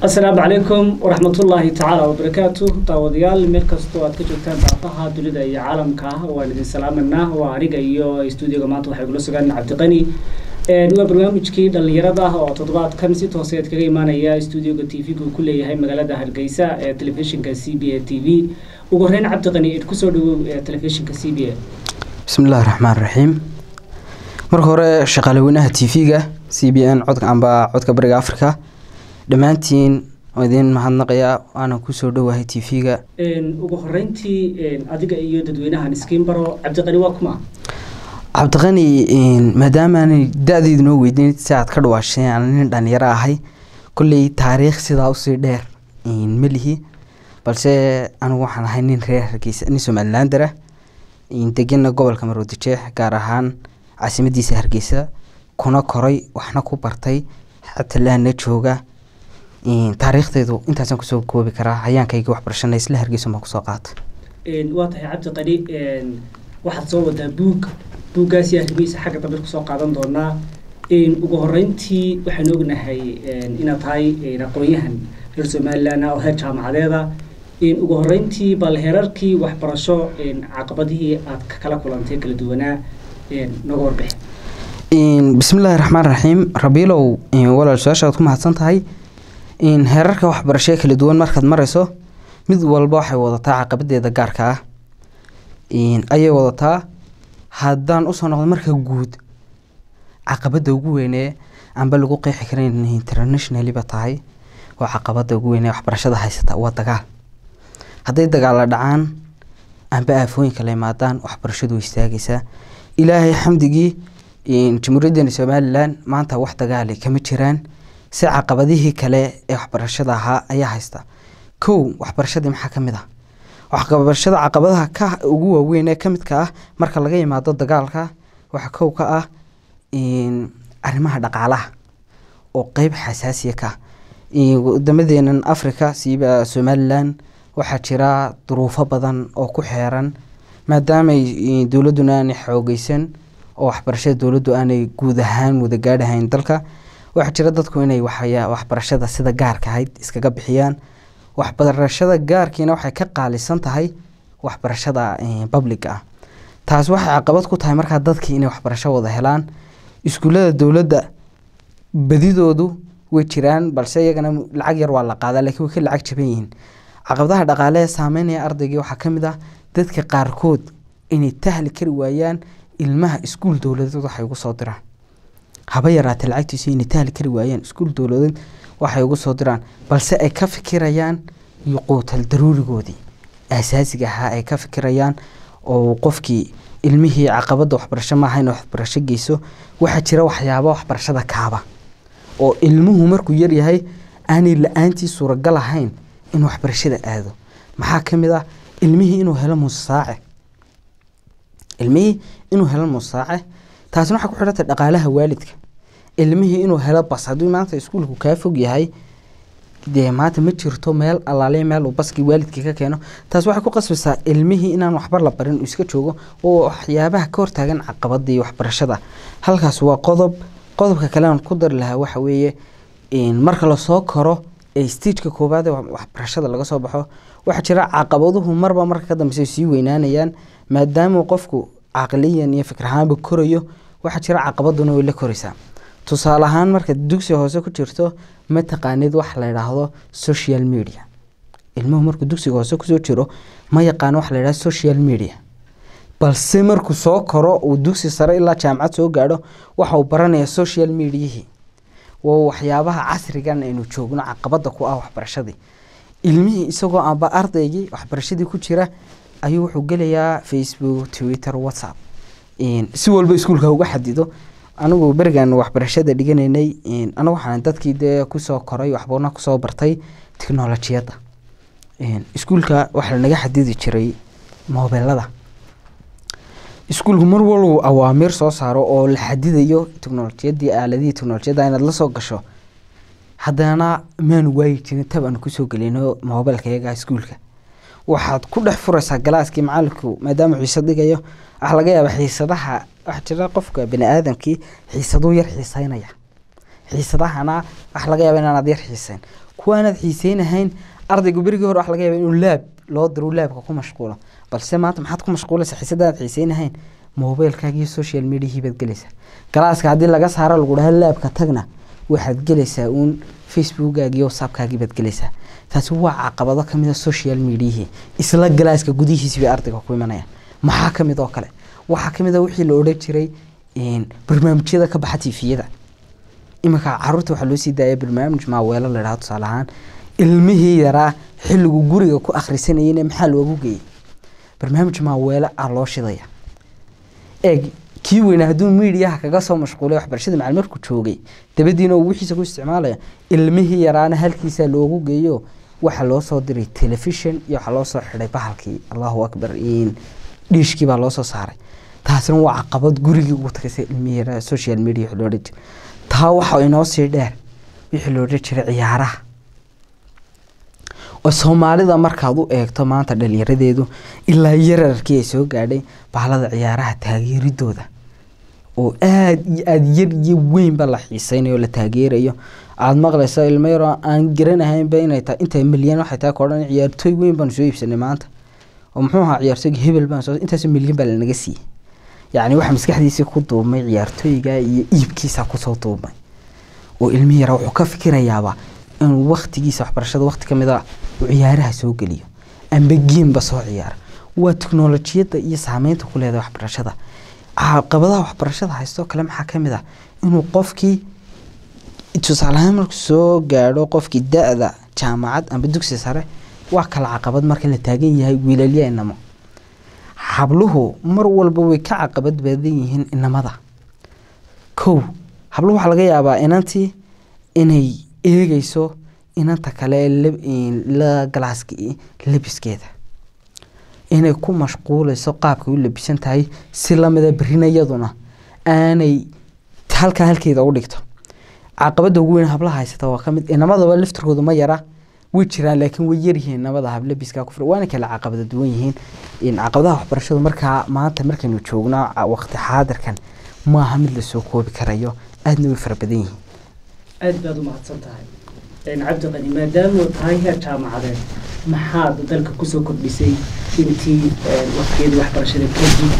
asalaamu calaykum waraxmatullaahi tacaala wabarakaatu daawadayaal meel kastoo aad ka joogtaan daafaha dunida iyo caalamka ah waan idin salaamanaa waa aniga iyo stuudioga maanta waxay kula sugaan cabdiqani waa barnaamijkii dhallinyarada ah oo toddobaadkan si tooseed kaga imaanaya stuudioga t v-ga uu ku leeyahay magaalada hargeysa ee telefishinka c b a t v ugu horeyn cabdiqani id kusoo dhawow ee telefishinka c b a bismillahi raxmaan raxiim marka hore shaqaale weynaha t v-ga c b n codka amba codka bariga africa dhammaantiin oo idiin mahadnaqayaa waana kusoo dhowahay t v-ga ugu horeyntii adiga iyo dadweynahan iskiin baro cabdiqani waa kuma cabdiqani maadaamaanay da-deydu noo weydiin si aad ka dhawaasheen aan nin dhalinyaro ahay kolley taariikh sidaa usii dheer ma lihi balse anigu waxaan ahay nin reer hargeysa nin somalilander ah degena gobolka maroodijeex gaar ahaan caasimadiisa hargeysa kuna koray waxna ku bartay xatalaana jooga taariikhdeedu intaasaan kusoo koobi karaa hayaankayga waxbarashana isla hargeysa baan kusoo qaatay waa tahay cabdiqani waxaad soo wadaa buug buuggaasi arrimihiisa xagga dambe kusoo qaadan doonaa ugu horeyntii waxaan ognahay inaad tahay aqoon-yahan reer somalilan oo heer jaamacadeeda ugu horeyntii bal heerarkii waxbarasho caqabadihii aad kala kulantay kala duwanaa noga warbixi bismillaahi raxmaan raxiim rabiilow walaal su-aashaad ku mahadsan tahay heerarka waxbarashee kala duwan markaad mareyso mid walba waxay wadataa caqabadeeda gaarka ah ayay wadataa haddaan usoo noqdo marka guud caqabada ugu weynee amba lagu qeexi karan internationaliba tahay waa caqabada ugu weynee waxbarashada haysata waa dagaal hadday dagaalla dhacaan amba aafooyinka la imaadaan waxbarashadu way istaagaysaa ilaahay xamdigii jamhuuriyadeena somalilan maanta wax dagaali kama jiraan si caqabadihii kale ee waxbarashada ahaa ayaa haysta kow waxbarashadii maxaa kamid ah waxbarashada caqabadaha ka ugu waaweyn ee kamidka ah marka laga yimaado dagaalka waxaa kow ka ah arrimaha dhaqaalaha oo qeyb xasaasiya ka wadamadeena africa siiba somalilan waxaa jira duruufo badan oo ku xeeran maadaamay dowladuna aanay xoogeysan oo waxbarashada dowladdu aanay guud ahaan wada gaadhahayn dalka waxaa jira dadku inay waxbarashada sida gaarka ahayd iskaga bixiyaan waxbarashada gaarkiina waxay ka qaalisan tahay waxbarashada publica ah taas waxay caqabad ku tahay markaa dadkii inay waxbarasho wada helaan iskuullada dowladda badidoodu way jiraan balse iyagana lacag yar waa la qaadaa lakiin way ka lacag jaban yihiin caqabadaha dhaqaale ee saameynaya ardaygii waxaa ka mid ah dadka qaarkood inay tahli kari waayaan ilmaha iskuul dowladeed waxay ugu soo diraan haba yaraatee lacagtiisu inay tahli kari waayaan iskuul dowladeed waxay ugu soo diraan balse ay ka fikirayaan yuquutal daruurigoodii asaasiga ahaa ay ka fikirayaan oo qofkii ilmihii caqabada waxbarasho maaha in waxbarasho geyso waxaa jira waxyaaba waxbarashada kaaba oo ilmuhu markuu yaryahay aanay la-aantii suuragal ahayn in waxbarashada aado maxaa ka mid ah ilmihii inuu helo musaace ilmihii inuu helo musaace taasina waxay ku xidhantay dhaqaalaha waalidka ilmihii inuu helo bas hadduu maanta iskuulku kaa fog yahay dee maanta ma jirto meel alaaliya meel uu baskii waalidkii ka keeno taas waxay ku qasbaysaa ilmihii inaan waxba la barin uu iska joogo oo waxyaabaha ka hortaagan caqabadii waxbarashada halkaas waa qodob qodobka kale aan ku dari lahaa waxa weeye marka lasoo koro ee stageka koowaad ee waxbarashada laga soo baxo waxaa jira caqabaduhu marba marka ka dambeysa sii weynaanayaan maadaama qofku caqliyan iyo fikrahaanba korayo waxaa jira caqabaduna way la koraysaa tusaale ahaan marka dugsi hoose ku jirto ma taqaanid wax la yidhaahdo social media ilmuhu markuu dugsiga hoose kusoo jiro ma yaqaano wax la yidhahdo social media balse markuu soo koro uu dugsi sare ilaa jaamacad soo gaadho waxa uu baranaya social mediahii waa waxyaabaha casrigan aynu joogno caqabada ku ah waxbarashadii ilmihii isagoo amba ardaygii waxbarashadii ku jira ayuu wuxuu gelayaa facebook twitter whatsapp si walba iskuulka uga xadido anigu berigan waxbarashada dhiganaynay anagu waxaan dadkii dee kusoo koray waxbana kusoo bartay technolojiyadda iskuulka waxaa lanaga xadidi jiray moobelada iskuulku mar walbu awaamiir soo saaro oo la xadidayo technolojiyadii aaladihii technolojiyadda inaad la soo gasho haddana maanu waayi jirin tab aan kusoo gelino moobelka iyaga iskuulka waxaad ku dhex furaysaa galaaskii macalinku maadaama xiisad dhigayo waxaa laga yaabaa xiisadaha waxaa jira qofka bani aadamkii xiisaduu yar xiiseynaya xiisadahana waxaa laga yaaba inaanad yar xiiseyn kuwaanaad xiiseynahayn ardaygu berigii hore wax laga yaaba inuu laab loo diro laabka ku mashquulo balse maanta maxaad ku mashquulaysaa xiisadaad xiiseynahayn mobilkaaga iyo social mediahii baad gelaysaa galaaska haddii laga saaro lagu dhaha laabka tagna waxaad gelaysaa uun facebookgaagi iyo whatsappkaagii baad gelaysaa taasi waa caqabado kamid a social mediahii isla galaaska gudihiisi bay ardayga ku imanayaan maxaa kamid oo kale waxaa kamid a wixii la odhan jiray barnaamijyada ka baxa tifiyada iminka caruurta waxaa loo sii daaya barnaamij maaweelo la dhaha tusaale ahaan ilmihii yaraa xilligu guriga ku akhrisanayeyna maxaa loogu geeyey barnaamij maaweelo ah loo shidaya eeg kii weynaa hadduu miidiyaha kaga soo mashquulay waxbarashada macalin markuu joogay dabadiina uu wixiisa ku isticmaalaya ilmihii yaraana halkiisaa loogu geeyo waxaa loo soo diray telefishon iyo waxaa loo soo xidhay bahalkii allahu akbar dhiishkii baa loo soo saaray taasina waa caqabad gurigii ugu tagaysay ilmihii yaraa social media wixii loo odhan jiray taa waxaa inoo sii dheer wixii loo odhan jiray ciyaaraha oo soomaalida markaad u eegto maanta dhalinyaradeedu ilaa yararkii ay soo gaadhay bahalada ciyaaraha taageeridooda oo aada iyo aada yar iyo weynba la xiiseynayo la taageerayo aada maqlaysa ilmo yaroo aan garanahaynba inay tahay inta milyan waxay tahay koodhan ciyaartooy weyn baanu soo iibsanay maanta oo muxuu ahaa ciyaartooyga hebel baan soo intaasoo milyan baa lanaga siiyey yacni waxa maskaxdiisii ku duubmay ciyaartooyga iyo iibkiisa kusoo duubmay oo ilmihi yara wuxuu ka fikirayaaba inuu waktigiisa waxbarashada wakti ka mid a uu ciyaaraha soo geliyo amba geemba soo ciyaara waa teknolojiyadda iyo saameynta ku leedahay waxbarashada caqabadaha waxbarashada haystoo kale maxaa ka mid ah inuu qofkii tusaaleahaan markuu soo gaadho qofkii da-da jaamacad amba dugsi sare waa kala caqabad marka la taagan yahay wiilalya inamo habluhu mar walba way ka caqabad badan yihiin inamada kow habluhu waxaa laga yaabaa inantii inay eegeyso inanta kale la galaaska labiskeeda inay ku mashquuleyso qaabkay u labisan tahay si lamida berina iyaduna aanay halkaa halkeeda u dhigto caqabada ugu weyn hablaha haysata waa kamid inamadaba laftirkooda ma yara way jiraan laakiin way yaryihiin inamada hablabiska ku waana kala caqabada duwan yihiin caqabadaha waxbarashadu markaa maanta markaynu joogno waqti xaadirkan maaha mid lasoo koobi karayo aadna way fara badan yihiin aad baad u mahadsan tahay cabdiqani maadaama tahay heer jaamacadeed maxaad dalka kusoo kordhisay intii waqtiyadii waxbarashada kadib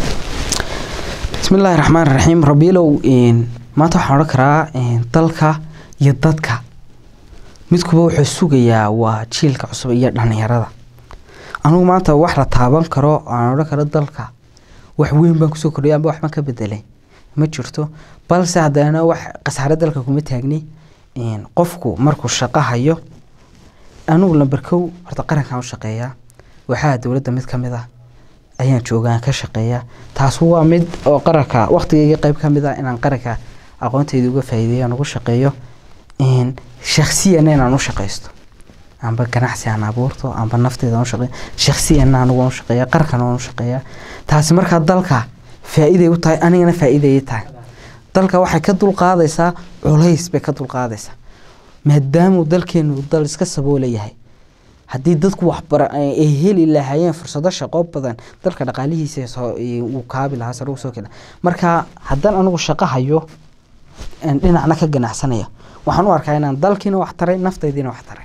bismi illaahi raxmaan raxiim rabiilow maanta waxaan odhan karaa dalka iyo dadka midkuba wuxuu sugayaa waa jiilka cusub iyo dhalinyarada anugu maanta wax la taaban karo aan odhan karo dalka wax weyn baan kusoo kordhiya amba waxbaan ka bedelay ma jirto balse haddana wax khasaare dalka kuma taagni qofku markuu shaqo hayo anugu lamber kow horta qarankan u shaqeeyaa waxaa dowladda mid ka mid ah ayaan joogaan ka shaqeeyaa taas waa mid oo qaranka waqtigeyga qeyb ka mid ah inaan qaranka aqoonteyda uga faa'iideeyo aan ugu shaqeeyo shaksiyana inaan u shaqeysto amba ganacsi aan abuurto amba nafteeda aan u shaqeeyo shaksiyana anigu aan u shaqeeya qarankan aan u shaqeeya taasi markaa dalka faa'iiday u tahay anigana faa'iiday tahay dalka waxay ka dulqaadaysaa culays bay ka dulqaadaysaa maadaamuu dalkeenu dal iska saboola yahay haddii dadku waxbara ay heli lahaayeen fursado shaqo badan dalka dhaqaalihiisa uu kaabi lahaa sare usoo kena marka haddaan anigu shaqo hayo dhinacna ka ganacsanaya waxaan u arkaa inaan dalkiina wax taray naftaydiina wax taray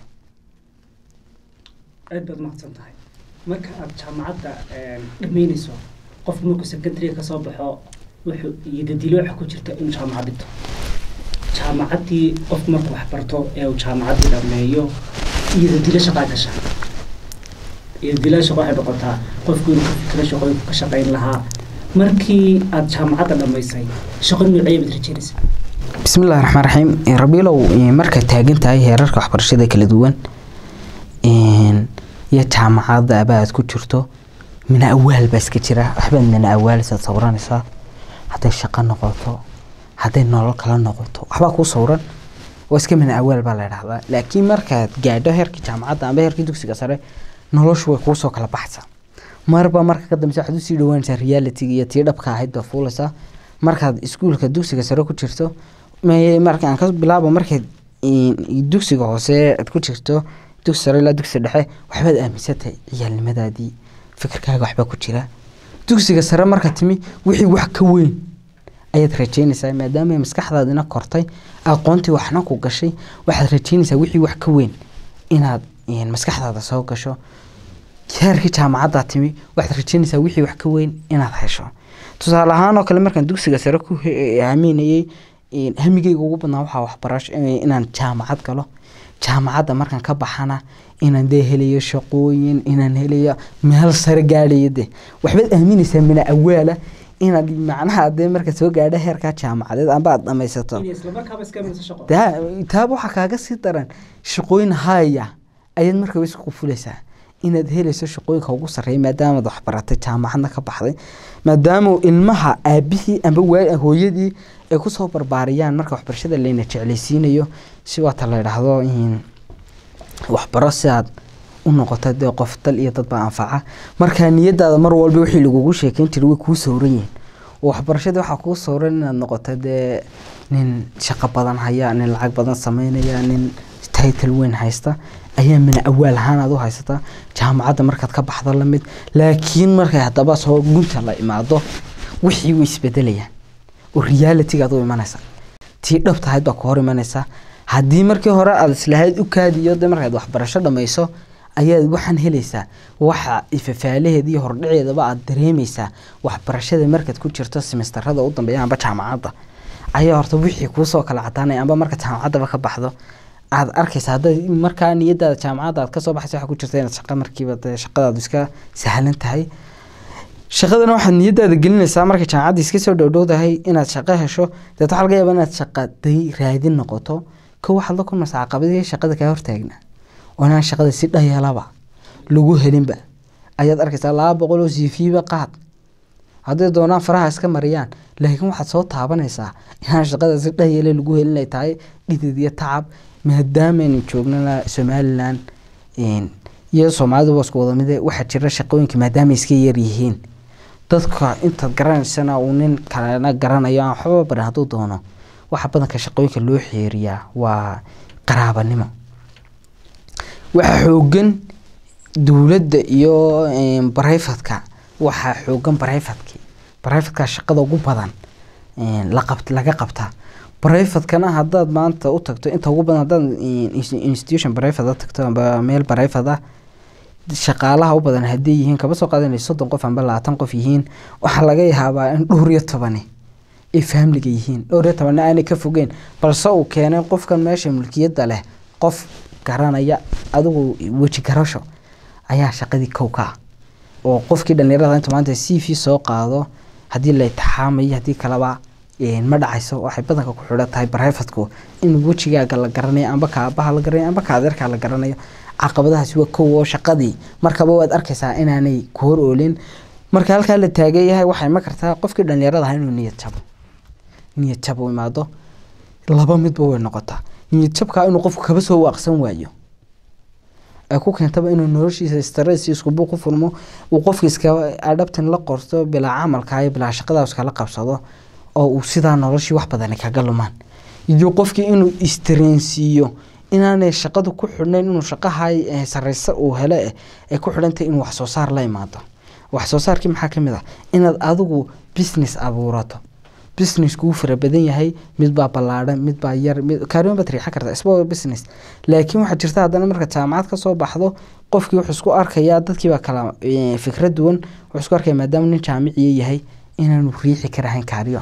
aad baad mahadsan tahay marka aada jaamacadda dhammeyneyso qofku markuu secondary kasoo baxo wuxuu iyodadilo waxa ku jirta inuu jaamacad dhigto jaamacaddii qofku markuu wax barto ee uu jaamacaddii dhammeeyo iyodadilo shaqaa gasha iyodadilo shaqo waxay noqotaa qofku inuu ka fikiro shaqooyinku ka shaqayn lahaa markii aada jaamacadda dhammaysay shaqo noocee baad rajeynaysa bismillahi raxmaan raxiim rabiilow marka taagan tahay heerarka waxbarashada kala duwan iyo jaamacadda aba aad ku jirto mina awaal baa iska jira waxbaad mina awaalsaad sawranaysaa hadday shaqo noqoto hadday nolol kala noqoto waxbaa kuu sawran oo iska mina awaal baa la dhahdaa laakiin markaad gaadho heerkii jaamacadda amba heerkii dugsiga sare noloshu way kuusoo kala baxaysaa marba marka ka dambeysa waxaad usii dhawaanaysaa realitiga iyo tii dhabka ahayd baa fuulaysaa markaad iskuulka dugsiga sare ku jirto marka aan ka bilaabo markaad dugsiga hoose aad ku jirto dugsi sare ilaa dugsi dhexe waxbaad aaminsantay ciyaalnimadaadii fikirkaaga waxbaa ku jira dugsiga sare marka timi wixii wax ka weyn ayaad rajeynaysaa maadaama maskaxdaadina kortay aqoontii waxna ku gashay waxaad rajeynaysaa wixii wax ka weyn inaad maskaxdaada soo gasho heerkii jaamacaddaa timi waxaad rajeynaysaa wixii wax ka weyn inaad hesho tusaale ahaan oo kale markaan dugsiga sare ku aaminayey hamigeyga ugu badnaa waxaa waxbarasho inaan jaamacad galo jaamacadda markaan ka baxana inaan dee helayo shaqooyin inaan helayo meel sare gaadhayo de waxbaad aaminaysaa mina awaala inaad macnaha dee marka soo gaadho heerkaa jaamacadeed amba aad dhamaysato taaba waxaa kaaga sii daran shaqooyin haya ayaad markaba isku fulaysaa inaad helayso shaqooyinka ugu sarreeya maadaamaad waxbaratay jaamacadna ka baxday maadaama ilmaha aabihii amba hooyadii ay kusoo barbaariyaan marka waxbarashada layna jeclaysiinayo si waata la idhaahdo waxbaro si aad u noqoto dee qof dal iyo dadba anfaca markaa niyadaada mar walba wixii lagugu sheekeyn jiray way kuu sawran yihiin oo waxbarashadii waxaa kuu sawran inaad noqoto dee nin shaqo badan haya nin lacag badan sameynaya nin title weyn haysta ayaa mina awaal ahaan aad u haysataa jaamacadda markaad ka baxdo lamid laakiin markay haddaba soo gunta la imaado wixii way isbedelayaan oo realitygaad u imanaysa tii dhab tahayd baa ku hor imanaysa haddii markii hore aad islahayd u kaadiyo de markaad waxbarasho dhamayso ayaad waxaan helaysaa waxa ifafaalaheeda iyo hordhaceedaba aad dareemaysaa waxbarashada markaad ku jirto semesterada u dambeeya amba jaamacadda ayaa horta wixii kuusoo kala cadaanaya amba marka jaamacaddaba ka baxdo aad arkaysa hadda markaa niyadaada jaamacadda aad kasoo baxaysa waxaa ku jirta inaad shaqa markiiba dee shaqadaadu iska sahlan tahay shaqadana waxaad niyadaada gelinaysaa markay jaamacadda iska soo dhowdhowdahay inaad shaqo hesho deet waxaa laga yaaba inaad shaqa day raadin noqoto ko waxaad la kulmaysaa caqabadihii shaqada kaa hortaagna oo inaan shaqada si dhayalaba lagu helinba ayaad arkaysaa laba boqol oo cv-ba qaad hadday doonaan faraha iska mariyaan laakiin waxaad soo taabanaysaa inaan shaqada si dhayale lagu helin ay tahay dhidid iyo tacab maadaameynu joognana somalilan iyo soomaalidu isku wada mide waxaa jira shaqooyinka maadaama iska yar yihiin dadka intaad garanaysana uu nin kalena garanayo aan waxbaba barin hadduu doono waxa badanka shaqooyinka loo xeeriyaa waa qaraabanimo waxaa xoogan dowladda iyo barayfadka waxaa xoogan barayfadki barayfadka shaqada ugu badan laqab laga qabtaa barayfadkana haddaad maanta u tagto inta ugu badan haddaad institution barayfad tagto amba meel barayfad ah shaqaalaha u badan hadday yihiin kaba soo qaadanay soddon qof amba labaatan qof yihiin waxaa laga yaabaa in dhowr iyo tobani ay faamliga yihiin dhowr iyo tobanna aanay ka fogeen balse uu keenay qofkan meesha mulkiyadda leh qof garanaya adigu weji garasho ayaa shaqadii kow ka ah oo qofkii dhalinyarada inta maanta c v soo qaado haddii la itixaamayo haddii kaleba ma dhacayso waxay badanka ku xidhan tahay barayfadku in wejigaaga la garanayo amba ka aabaha la garanayo amba ka adeerkaa la garanayo caqabadahaasi waa kow oo shaqadii markaba waad arkaysaa inaanay ku hor oolin marka halkaa la taagan yahay waxay ma kartaa qofkii dhalinyarada aha inuu niyad jabo niyad jab u imaado laba midba way noqotaa niyad jabkaa inuu qofku kaba soo waaqsan waayo ay ku keentaba inuu noloshiisa stress isku buuq u furmo uu qofka iska adhabtan la qorto bilaa camalka iyo bilaa shaqada iskala qabsado oo uu sidaa noloshii wax badani kaga lumaan iyo qofkii inuu istreensiiyo inaanay shaqadu ku xidhnayn inuu shaqahay sareysa uu hele eh ay ku xidhantahay inuu wax soo saar la imaado wax soo saarkii maxaa ka mid ah inaad adigu business abuurato business kuu fara badan yahay mid baa ballaadhan mid baa yar kaariman baad riixan kartaa isba business laakiin waxaa jirta haddana marka jaamacad kasoo baxdo qofkii wuxuu isku arkayaa dadkii baa kala fikrad duwan wuxuu isku arkaya maadaama nin jaamiciya yahay inaanu riixi karahayn kaariyo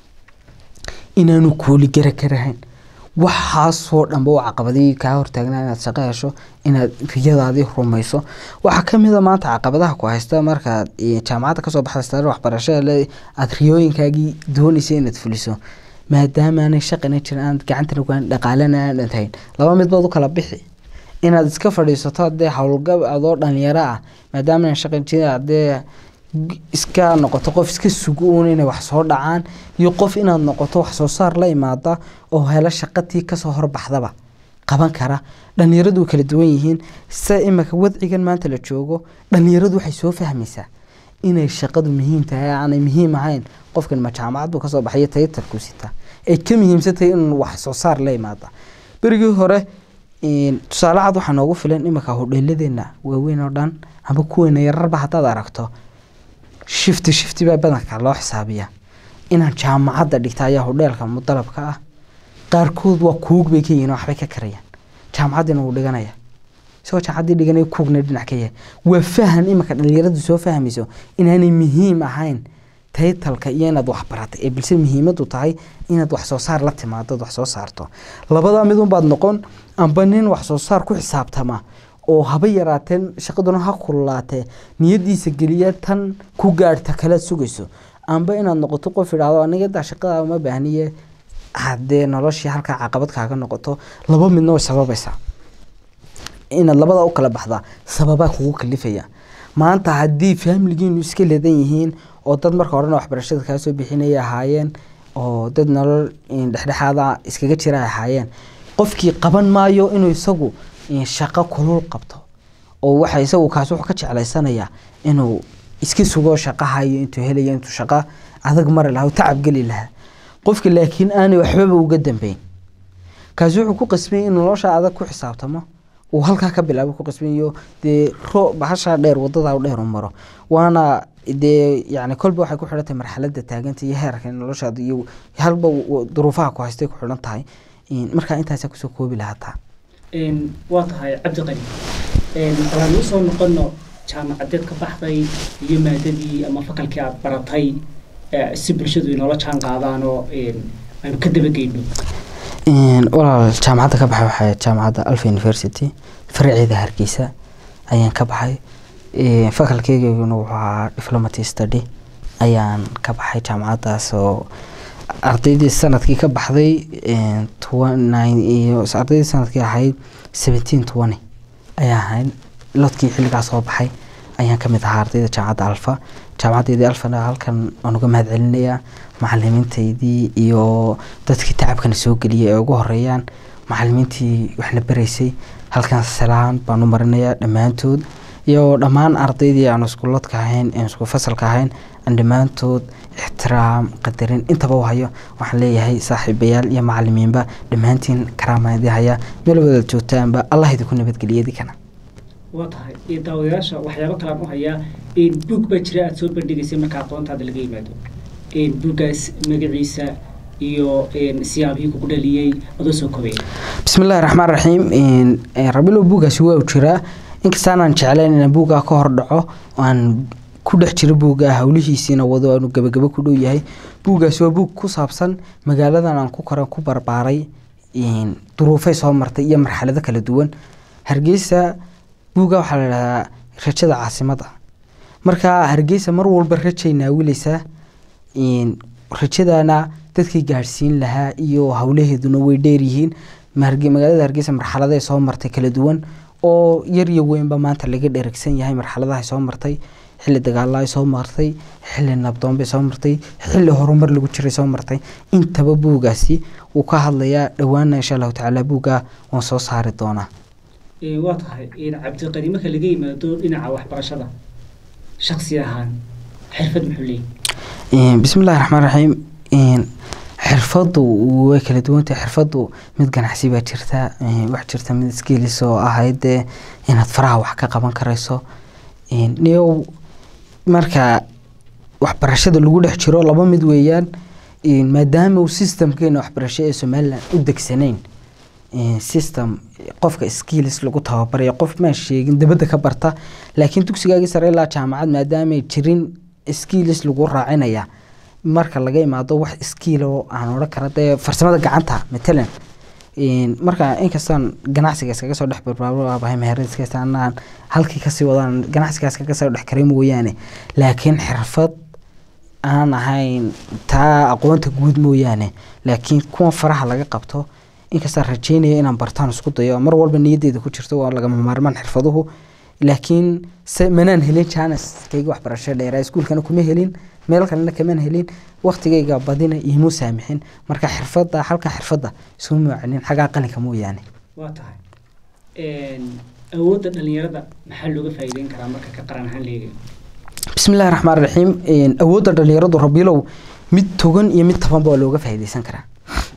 inaanu kooligara karahayn waxaasoo dhanba waa caqabadii kaa hortaagnaa inaad shaqo hesho inaad riyadaadii rumayso waxaa kamida maanta caqabadaha ku haysta markaad jaamacadda kasoo baxda waxbarashada aad riyooyinkaagii doonaysa inaad fuliso maadaamaanay shaqina jirin aanad gacantana kuhan dhaqaalana aanad hayn laba mid baad u kala bixi inaad iska fadhiisato hadee howlgab adoo dhalinyaro ah maadaama shaqan jirin hadee iska noqoto qof iska suguun inay wax soo dhacaan iyo qof inaad noqoto wax soo saar la imaada oo helo shaqatii kasoo horbaxdaba qaban kara dhalinyaradu way kala duwan yihiin se imika wadcigan maanta la joogo dhalinyaradu waxay soo fahmaysaa inay shaqadu muhiim tahay aanay muhiim ahayn qofkan ma jaamacad buu kasoo baxayo tayatarku sita ay ka muhiimsantahay in wax soo saar la imaada berigii hore tusaale cad waxaa noogu filan imika hodheeladeena waaweyn oo dhan amba kuweena yararba haddaad aragto shifti shifti baa badanka loo xisaabiya inaan jaamacadda dhigta ayaa hodheelka mudalabka ah qaarkood waa kuug bay ka yihiin waxbay ka karayaan jaamacaddiina wuu dhiganaya isagoo jaamacaddii dhiganaya kuugna dhinac ka yahay waa fahan imanka dhalinyaradu soo fahmayso inaanay muhiim ahayn taytalka iyo inaad wax baratay ee balse muhiimadu tahay inaad wax soo saar la timaado wax soo saarto labadaa midun baad noqon amba nin wax soo saar ku xisaabtama oo haba yaraateen shaqaduna ha kululaatee niyadiisa geliya tan ku gaadhta kalaad sugayso amba inaad noqoto qof idhaahdo aniga daa shaqadaa uma baahniye haddee noloshii halkaa caqabad kaaga noqoto laba midna way sababaysaa inaad labada u kala baxdaa sababaa kugu kalifaya maanta haddii faamiligiinu iska leedan yihiin oo dad marka horena waxbarashada kaa soo bixinaya ahaayeen oo dad nolol dhexdhexaada iskaga jira ay ahaayeen qofkii qaban maayo inuu isagu shaqo kulul qabto oo waxa isagu kaas wuxuu ka jeclaysanayaa inuu iska sugo shaqahayo intuu helayo intuu shaqo adag mari lahaa tacab geli lahaa qofka laakiin aanay waxbaba uga dambeyn kaasi wuxuu ku qasbay in nolosha adag ku xisaabtamo uu halkaa ka bilaabo ku qasbayo dee ro bahashaa dheer wadada dheer u maro waana dee yani kolba waxay ku xidhan tahay marxalada taaganta iyo heerka noloshaada iyo halba duruufaha ku haystay ku xidhan tahay markaa intaasa kusoo koobi lahaata waa tahay cabdiqani walaan usoo noqono jaamacadeed ka baxday iyo maadadii ama fakalkii aada baratay si bulshadu inoola jaan qaadaan oo aynu ka dabageyno walaal jaamacadda ka baxay waxay jaamacadda alfa university faraceeda hargeysa ayaan ka baxay fakalkeyguna wuxuu ahaa diplomaty study ayaan ka baxay jaamacaddaas oo ardaydii sanadkii ka baxday iyo ardaydii sanadkii ahayd seventeen twenty ayaa ahayd lodkii xilligaa soo baxay ayaan kamid ahaa ardayda jaamacadda alfa jaamacaddeedii alfana halkan waan uga mahad celinayaa macalimiinteydii iyo dadkii tacabkana soo geliyay ee ugu horeeyaan macalimiintii waxna baraysay halkan salaan baan u marinayaa dhammaantood iyo dhammaan ardaydii aan iskuuladka ahayn aan isku fasalka ahayn aan dhammaantood ixtiraam qadarin intaba u hayo waxaan leeyahay saaxiibayaal iyo macalimiinba dhammaantiin karaamaadii haya meel wadaad joogtaanba allah idinku nabadgeliyadi kana waa tahay daawadayaasha waxyaabo kalaan u hayaa buug baa jira aada soo bandhigaysay marka aqoontaada laga yimaado buuggaas magaciisa iyo siyaabihii kugu dhaliyey adoo soo kobaya bismillahi raxmaan raxiim rabilo buuggaasi waa jiraa inkastaanaan jeclayn inaan buuggaa ka hor dhaco aan ku dhex jiro buuggaa howlihiisiina wado aanu gabagabo ku dhow yahay buuggaasi waa buug ku saabsan magaaladan aan ku koran ku barbaaray duruufay soo martay iyo marxalado kala duwan hargeysa buugga waxaa la idhahdaa rajada caasimada marka hargeysa mar walba rajay naawileysaa rajadana dadkii gaadhsiin lahaa iyo howlaheeduna way dheeryihiin magaalada hargeysa marxaladay soo martay kala duwan oo yar iyo weynba maanta laga dheragsan yahay marxaladaha soo martay xilli dagaalaay soo martay xilli nabdoonbay soo martay xilli horumar lagu jiray soo martay intaba buugaasi wuu ka hadlayaa dhowaana insha allahu tacaala buuggaa waan soo saari doonaa waa tahay cabdiqani marka laga yimaado dhinaca waxbarashada shaksi ahaan xirfad muxuu leeyahy bismillahi raxmaan raxiim xirfadu way kala duwantahay xirfadu mid ganacsi baa jirta wax jirta mid skills oo ahayd dee inaad faraha wax ka qaban karayso niyow marka waxbarashada lagu dhex jiro laba mid weeyaan maadaama uu systemkeena waxbarasho ee somalilan u degsanayn system qofka skills lagu tababarayo qof maan sheegin dabadda ka barta laakiin dugsigaagii sare ilaa jaamacad maadaamay jirin skills lagu raacinaya marka laga imaado wax skiilo aan odhan kara dee farsamada gacanta matalan marka inkastaan ganacsiga iskaga soo dhex barbaarbahay meheradiskaas anaan halkii kasii wadaan ganacsigaas kaga soo dhex karay mooyaane laakiin xirfad aan ahayn taa aqoonta guud mooyaane laakiin kuwa faraha laga qabto inkastaan rajeynaya inaan bartaan isku dayo mar walba niyaddeeda ku jirto waa lagama maarmaan xirfaduhu laakiin se manaan helin janes kayga waxbarasho dheeraa iskuulkana kuma helin meel kalena kamaan helin waktigayga badina iimu saamixin marka xirfada halka xirfada isuma maacinin xaggaa qalinka mooyaane waa tahay awoodda dhalinyarada maxaa looga faa'iideyn karaa marka ka qaran ahaan leegayo bismillahi raxmaan raxiim awoodda dhalinyaradu rabiilow mid togan iyo mid tabanba waa looga faa'iideysan karaa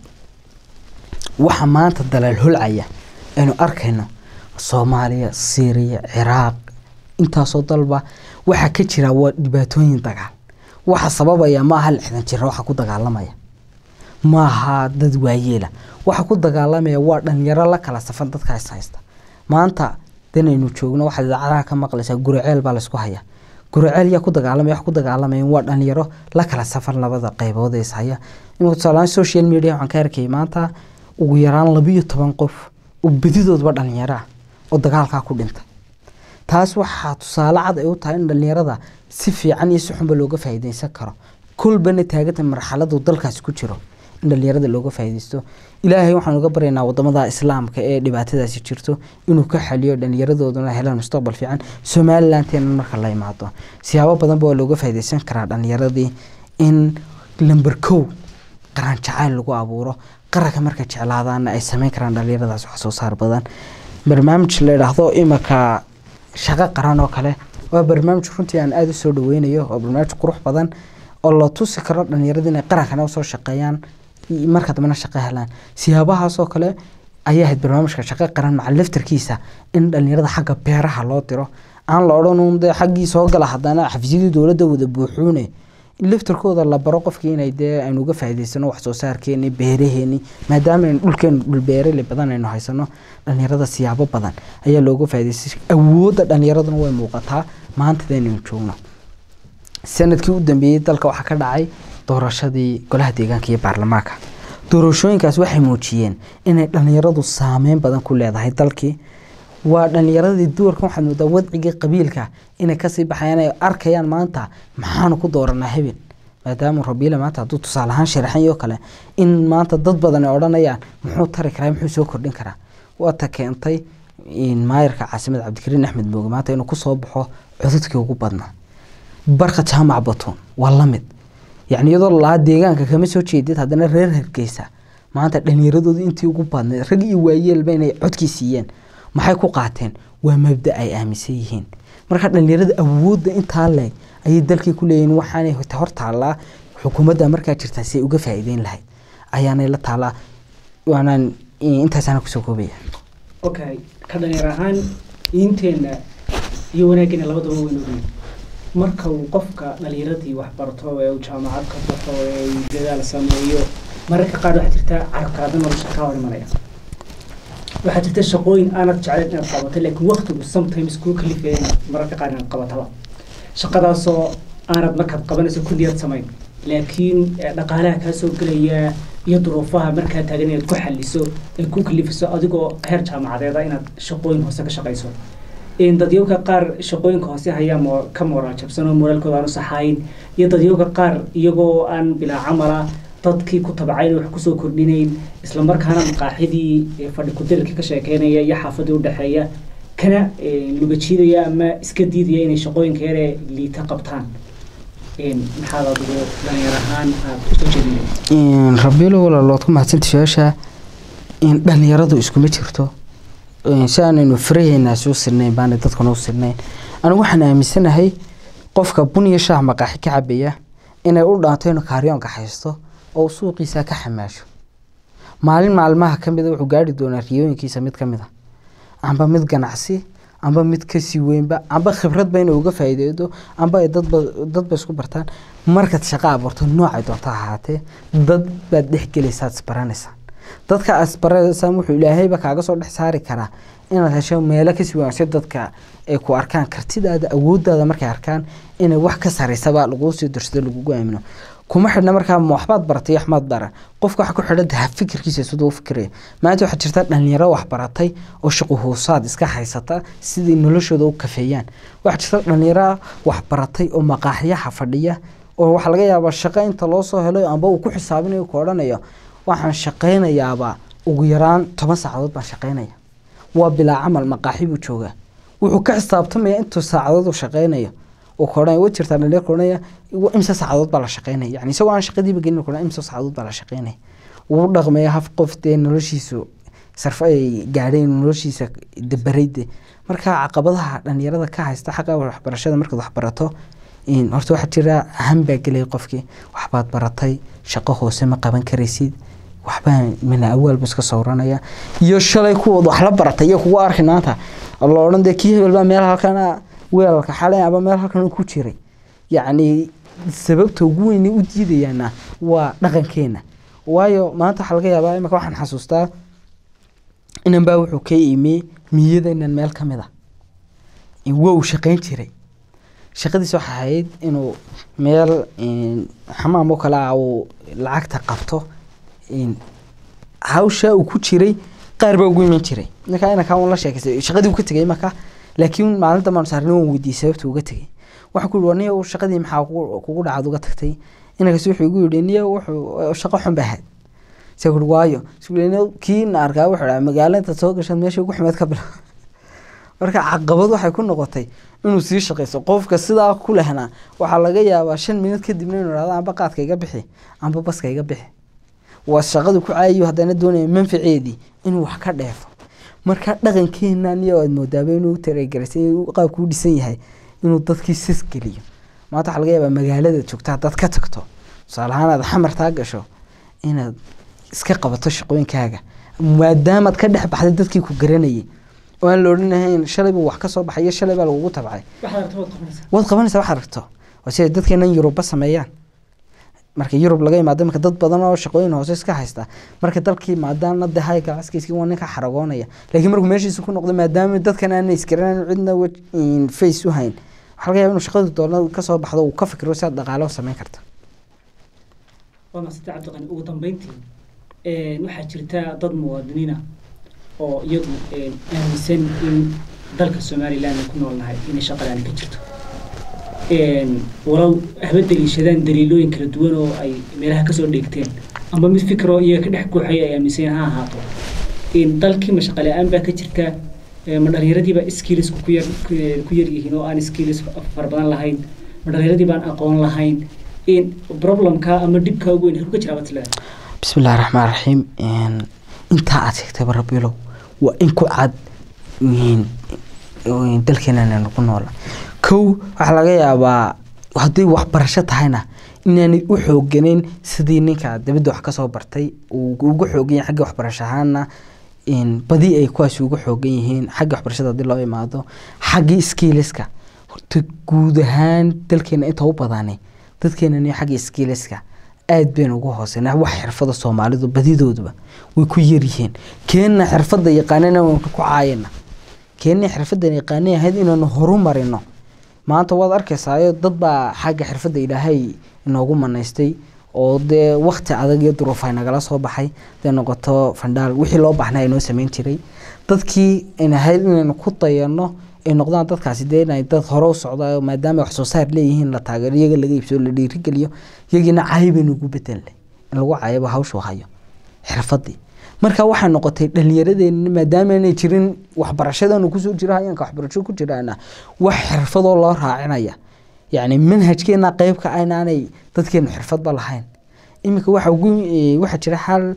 waxa maanta dalaal holcaya aynu arkayno soomaaliya syriya ciraaq intaasoo dalba waxaa ka jira waa dhibaatooyin dagaal waxa sababaya maaha lixdan jira waxa ku dagaalamaya maaha dad waayeela waxa ku dagaalamaya waa dhalinyaro la kala safan dadka is haysta maanta danaynu joogno waxaad idaacadaha ka maqlaysaa guriceel baa laysku hayaa guriceel yaa ku dagaalamaya wax ku dagaalamayan waa dhalinyaro la kala safar labada qaybood ee ishaya imika tusaalahaan social media waxaan ka arkayay maanta ugu yaraan labiyo toban qof oo bedidoodba dhalinyaro ah oo dagaalkaa ku dhintay taas waxaa tusaale cad ay u tahay in dhalinyarada si fiican iyo si xunba looga faa'iideysan karo kolbana taaganta marxaladu dalkaasi ku jiro in dhalinyarada looga faa'iideysto ilaahay waxaan uga baryaynaa wadamada islaamka ee dhibaatadaasi jirto inuu ka xaliyo dhalinyaradooduna helaan mustaqbal fiican somalilanteena marka la imaado siyaabo badanba waa looga faa'iideysan karaa dhalinyaradii in lamber kow qaran jacayl lagu abuuro qaranka marka jeclaadaana ay sameyn karaan dhalinyaradaas wax soo saar badan barnaamij la idhaahdo imika shaqo qaran oo kale waa barnaamij runtii aan aada u soo dhaweynayo waa barnaamij qurux badan oo la tusi karo dhalinyarada inay qarankana usoo shaqeeyaan marka dambena shaqo helaan siyaabahaasoo kale ayaa ahayd barnaamijka shaqo qaran maca laftarkiisa in dhalinyarada xagga beeraha loo diro aan la odhan uun dee xaggii soo gala haddana xafiisyadii dowladda wada buuxuune in laftarkooda la baro qofkii inay dee aynu uga faa'iidaysano wax soo saarkeeni beeraheeni maadaama aynu dhulkeenu dhul beerale badan aynu haysano dhalinyarada siyaabo badan ayaa looga faa'iidaystay awoodda dhalinyaraduna way muuqataa maantadaynaynu joogno sanadkii u dambeeyey dalka waxaa ka dhacay doorashadii golaha deegaanka iyo baarlamaanka doorashooyinkaas waxay muujiyeen inay dhalinyaradu saameyn badan ku leedahay dalkii waa dhalinyaradii duwarkan waxaad moodaa wadcigii qabiilka inay kasii baxayaan ay arkayaan maanta maxaanu ku dooranaa hebel maadaama rabiila maanta hadduu tusaale ahaan sharaxan iyo kale in maanta dad badan ay odhanayaan muxuu tari karaa muxuu soo kordhin karaa waata keentay maayarka caasimada cabdikariin axmed mooge maanta inuu kusoo baxo codadkii ugu badnaa barka jaamac batuun waa la mid yacni iyadoo laa deegaanka kama soo jeedid haddana reer hargeysa maanta dhallinyaradooda intii ugu badnayd rag iyo waayeelba inay codkii siiyeen maxay ku qaateen waa mabda ay aaminsan yihiin marka dhallinyarada awoodda intaa leeg ayay dalkii ku leeyihiin waxaanay hor taallaa xukuumadda markaa jirtaa si ay uga faa'iideyn lahayd ayaanay la taallaa waanaan intaasaana kusoo koobaya okay ka dhalinyar ahaan diinteenna iyo wanaaggeena labadaba waynu ognahay marka uu qofka dhalinyaradii wax barto ee uu jaamacad ka baxo ee uu dadaal sameeyo mararka qaar waxaa jirta carabkaada nolosha kaa hor imanaya waxaa jirta shaqooyin aanad jeclayn inaad qabato laakiin waqtigu sometimes kuu kalifaya inaad mararka qaar inaad qabataba shaqadaasoo aanad markaad qabanayso kulliyad samayn laakiin dhaqaalaha kaa soo gelaya iyo duruufaha markaa taagan inaad ku xaliso ay ku kalifiso adigoo heer jaamacadeeda inaad shaqooyin hoose ka shaqayso dadyowka qaar shaqooyinka hoose hayaa mo ka moraal jabsan oo moraalkooda aanu saxayn iyo dadyowka qaar iyagoo aan bilaa camala dadkii ku tabcayn wax kusoo kordhinayn islamarkaana maqaaxidii fadhi kudelka ka sheekeynaya iyo xaafadii udhexeeya kana lugajiidaya ama iska diidaya inay shaqooyinka yare liita qabtaan maxaad adigu dhalinyar ahaan aad usoo jeedinay rabiilo walaalood ku mahadsanta su-aasha dhalinyaradu iskuma jirto si aanaynu faraheynaa soo sirnayn baana dadkuna u sirnayn anigu waxaan aaminsanahay qofka bun iyo shaah maqaaxi ka cabaya inay u dhaanto inuu kaaryoonka haysto oo suuqiisa ka xamaasho maalin maalmaha ka mida wuxuu gaari doonaa riyooyinkiisa mid ka mid a amba mid ganacsi amba mid kasii weynba amba khibradba inuu uga faa'iideydo amba ay dadba dadba isku bartaan markaad shaqo abuurto noocay doonto ahaatee dad baad dhex gelaysaad isbaranaysaa dadka asbarasaan wuxuu ilaahayba kaaga soo dhex saari karaa inaad hesho meelo kasii wanaagsan dadka ay ku arkaan kartidaada awoodaada markay arkaan inay wax ka saraysaba laguu sii darsado lagugu aamino kuma xidhna markaa waxbaad baratay waxmaad baran qofka waxa ku xidhan taha fikirkiisa siduu u fikiraya maanta waxaa jirta dhalinyaro wax baratay oo shaqo hoosaad iska haysata sidai noloshooda u kafeeyaan waxaa jirta dhalinyaro wax baratay oo maqaaxyaha fadhiya oo waxaa laga yaabaa shaqo inta loo soo helo amba uu ku xisaabinayo ku odhanayo waxaan shaqaynayaaba ugu yaraan toban saacadood baan shaqaynaya waa bilaa camal maqaaxi buu joogaa wuxuu ka xisaabtamaya intuu saacadood uu shaqaynayo uu koodhanaya wa jirtaa dhalinyar koodhanaya imse saacadood baa la shaqaynaya yani isagoo aan shaqadiiba gelin koodhan imse saacadood baa la shaqaynaya wuu dhaqmaya haf qof dee noloshiisu sarfo ay gaadheen noloshiisa dabarayde marka caqabadaha dhalinyarada ka haysta xaqa waxbarashada markaad wax barato horta waxaa jira ahan baa gelaya qofkii waxbaad baratay shaqo hoose ma qaban karaysid waxbaa mina awaalba iska sawranaya iyo shalay kuwood wax la baratay iyo kugu arki maanta la odhan dee kii hebel baa meel halkana weelalka xalay aba meel halkan ku jiray yacni sababta ugu weyn u diidayaana waa dhaqankeena waayo maanta waxaa laga yaabaa imika waxaan xasuustaa inan baa wuxuu ka imi miyadaynan meel ka mid a waa uu shaqayn jiray shaqadiis waxay ahayd inuu meel xamaam oo kale ah uu lacagta qabto hawsha uu ku jiray qaar baa ugu iman jiray ninkaa inankaa un la sheekaystay shaqadii uu ka tegay marka laakiin maalinta maan saarni waan weydiiyey sababta uga tegay waxaa ku yihi war niyo shaqadii maxaa kugu dhacad uga tagtay inankaas wuxuu igu yidhi niyo wuxuu shaqo xun ba ahayd se kuri waayo kii na arkaa wuxuu dhaha magaalo intaad soo gashaad meesha ugu xumeed ka bila marka caqabad waxay ku noqotay inuu sii shaqaysto qofka sidaa ku lehnaa waxaa laga yaabaa shan minut kadibna inuu ihahdo amba qaadka iga bixi amba baska iga bixi waa shaqadu ku caayiyo haddana doonaya manfaceedii inuu wax ka dheefo marka dhaqankeena niyo aad moodaaba inuu taregarisay qaabku u dhisan yahay inuu dadkii sis geliyo maanta waxaa laga yaabaa magaalada joogta haddaad ka tagto tusaale ahaan aad xamartaa gasho inaad iska qabato shaqooyinkaaga maadaamaad ka dhex baxday dadkii ku garanayay oo aan la odhanahayn shalayba wax ka soo baxay iyo shalay baa lagugu tabcay waad qabanaysaa wax aragto waa siday dadkeenan yuruba sameeyaan marka yurub laga imaado marka dad badan oo shaqooyin hoose iska haysta marka dalkii maadaama de hay ganacskiiski waa ninka xaragoonaya laakiin markuu meeshiisa ku noqdo maadaama dadkan aana isgaran cidna face u hayn waxaa laga yaba inuu shaqadu doona kasoo baxdo uu ka fikiro si aad dhaqaalo samayn karta waa masante cabdiqani ugu dambeyntii waxaa jirta dad muwaadiniina oo iyagu aaminsan in dalka somaliland ku noolnahay inay shaqadaani ka jirto walow haba daliishadaan daliilooyin kala duwan oo ay meelaha kasoo dheegteen amba mid fikro iyaga ka dhex guuxaya ay aaminsan ha ahaato dalkii ma shaqa la-aan baa ka jirta ma dhalinyaradiiba skills ku yar ku yar yihiin oo aan skills fara badan lahayn ma dhalinyaradii baan aqoon lahayn problemka ama dhibka ugu weyn ka jiraa batleeda bismi illahi raxmaan raxiim intaa aad sheegtayba rabilow waa in ku cad dalkeenana ku noola kow waxaa laga yaabaa hadday waxbarasho tahayna inaanay u xooganeyn sidii ninka dabadda wax kasoo bartay uu ugu xoogan yahay xagga waxbarasho ahaana badi ay kuwaasi ugu xoogan yihiin xagga waxbarashada haddii loo imaado xaggii skiiliska horta guud ahaan dalkeena inta u badani dadkeenani xagga skiiliska aad baynu ugu hooseynaa wax xirfada soomaalidu badidooduba way ku yaryihiin keenna xirfadda yaqaanana waynu ku caayana keenna xirfaddan yaqaanay ahayd inaanu horu marino maanta waad arkaysaayo dad baa xagga xirfadda ilaahay inoogu manaystay oo dee wakti adag iyo duruufay nagala soo baxay dee noqoto fandhaal wixii loo baahnaa inoo sameyn jiray dadkii inahayd inaynu ku dayano ay noqdaan dadkaasi dee inay dad hore u socda maadaama wax soo saar leeyihiin la taageero iyaga laga iibsado la dhiirigeliyo iyagiina cayi baynu ugu bedelnay in lagu cayaba hawshu hayo xirfadii marka waxay noqotay dhalinyaradeenna maadaama inay jirin waxbarashadanu kusoo jiro hayanka waxbarasho ku jiraana wax xirfadoo loo raacinaya yacni manhajkeena qeybka aynaanay dadkeenu xirfadba lahayn iminka waxa ugu waxaa jira xal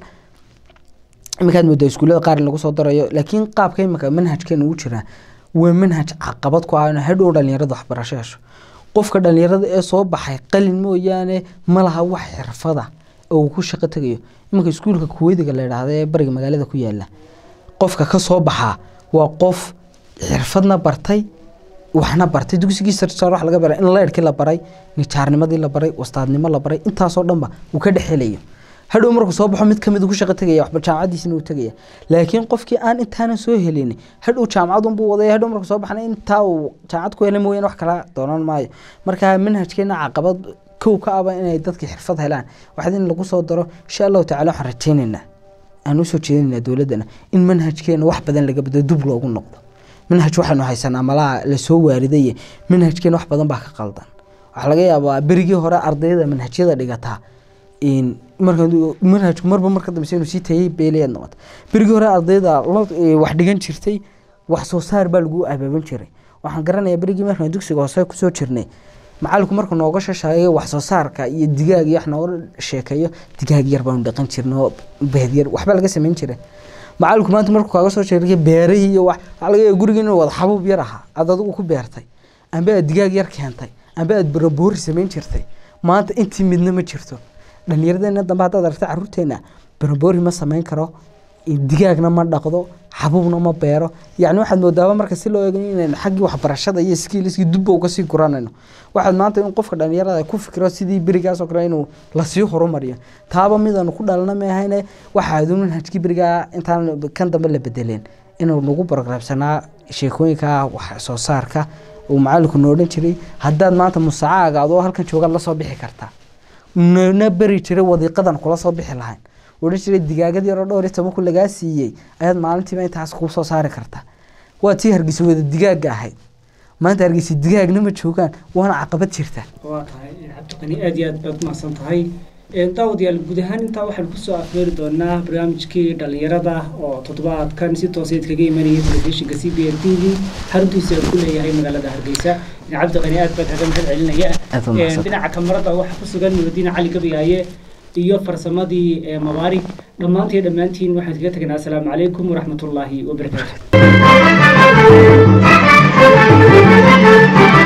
iminkaad moodaa iskuullada qaar in lagu soo darayo laakiin qaabka iminka manhajkeena ugu jiraa waa manhaj caqabad ku ah hadhow dhalinyarada waxbarasho hesho qofka dhalinyarada ee soo baxay qalin mooyaane ma laha wax xirfada oo uu ku shaqo tegayo iminka iskuulka kuweydiga la idhaahda ee bariga magaalada ku yaala qofka ka soo baxaa waa qof xirfadna bartay waxna bartay dugsigii sarsaar wax laga baray in leyrhkii la baray nijaarnimadii la baray wastaadnimo la baray intaasoo dhanba uu ka dhexelayo hadhow markuu soo baxo mid kamid ku shaqo tegaya waxba jaamacadiisina uu tegaya laakiin qofkii aan intaanan soo helin hadhow jaamacadunbuu wadaya hadhow markuu soo baxna intaa uu jaamacad ku helay mooyaan wax kala doonan maayo marka manhajkeena caqabad kow ka aba inay dadkii xirfad helaan waxaad in lagu soo daro insha allahu tacala waxaan rajaynaynaa aan usoo jeedinaynaa dowladdana in manhajkeena wax badan laga bedelo dub loogu noqdo manhaj waxaynu haysanaa malaha lasoo waaridaye manhajkeena wax badan baa ka qaldan waxaa laga yaabaa berigii hore ardayda manhajyada dhigataa marka manhajku marba marka dambe inuu sii tayay beelayaad noqota berigii hore ardayda wax dhigan jirtay wax soo saar baa lagu abaaban jiray waxaan garanayaa berigii markaan dugsiga hoose kusoo jirnay macalinku markuu nooga shashaeyo wax soo saarka iyo digaag iyo wax nooga sheekeeyo digaag yar baanu dhaqan jirna oo beed yar waxba laga samayn jiray macalinku maanta markuu kaaga soo sheegay beerihii iyo wax waxaa laga yaaba gurigii inuu wada xabuub yar ahaa aad adigu ku beertay amba aad digaag yar keentay amba aad baraboori samayn jirtay maanta intii midna ma jirto dhalinyaradeenna dambe haddaad aragta carruurteenna baraboori ma samayn karo digaagna ma dhaqdo xabuubna ma beero yacni waxaad moodaaba marka si loo eego inaynu xaggii waxbarashada iyo skiiliskii dubba uga sii guranayno waxaad maanta in qofka dhalinyarada ku fikiro sidii berigaas oo kale inuu lasii horumariyo taaba midaanu ku dhalana maahayne waxaadu manhajkii berigaa intaan kan dambe la bedeleen inuu nagu barogaraabsanaa sheekooyinka wax soo saarka uu macalinku noo odhan jiray haddaad maanta musacaaga adoo halkan joogaad lasoo bixi kartaa nana beri jiray wadiiqadan kula soo bixi lahayn odhan jiray digaagad yaroo dhowr iyo toban ku lagaa siiyey ayaad maalintiiba intaas kuu soo saari kartaa waa tii hargeysa wada digaaga ahayd maanta hargeysa digaagna ma joogaan waana caqabad jirta waa tahay cabdiqani aad iyo aad baad umahadsan tahay daawadayaal guud ahaan intaa waxaan kusoo afmeeri doonaa barnaamijkii dhalinyarada oo toddobaadkan si tooseed kaga imanayay telefishinka c b n t v xaruntiisa ku leeyahay magaalada hargeysa cabdiqani aad baa kaga mahad celinaya Aad u mahadsan. dhinaca kamarada waxaa ku sugan nurudiin cali gabayaaye iyo farsamadii ee mabaarig dhammaantiin dhammaantiin waxaan kaga teganaa asalaamu calaykum waraxmatullaahi wabarakaatu